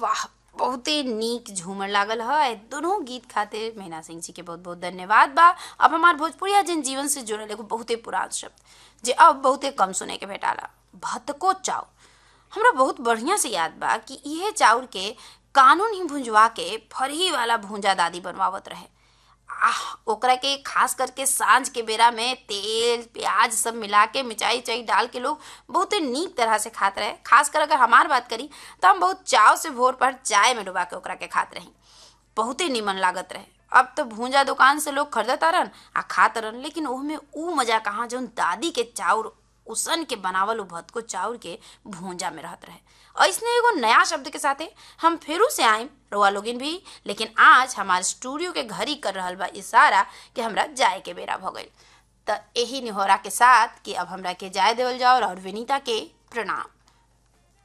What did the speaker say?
वाह बहुते नीक झूमर लागल है दोनों गीत खातिर मीना सिंह जी के बहुत बहुत धन्यवाद बा अब हमार भोजपुरिया जन जीवन से जुड़ल एगो बहुते पुरान शब्द जे अब बहुते कम सुने के भेटाला भतको चाउ हमरा बहुत बढ़िया से याद बा कि इहे चाउर के कानून ही भुंजवा के फरही वाला भूंजा दादी बनवावत रहे आह ओकरा के खास करके सांझ के बेरा में तेल प्याज सब मिला के मिर्चाई उचाई डाल के लोग बहुते नीक तरह से खात रहे खास कर अगर हमार बात करी तो हम बहुत चाव से भोर पर चाय में डुबा के ओकरा के खात रही बहुते निमन लागत रहे अब तो भूंजा दुकान से लोग खरीदत रन आ खात रन लेकिन ओहमे ऊ मजा कहाँ जौन दादी के चाउर उसन के बनावल उ भतको चाउर के भूंजा में रहत रहे ऐसने एगो नया शब्द के साथे हम फिरू से आइम रोआ लोगिन भी लेकिन आज हमारे स्टूडियो के घड़ी कर रहल बा इशारा कि हमरा जाए के बेरा भ गइल त यही निहोरा के साथ कि अब हमरा के जाए देवल जाओ और विनीता के प्रणाम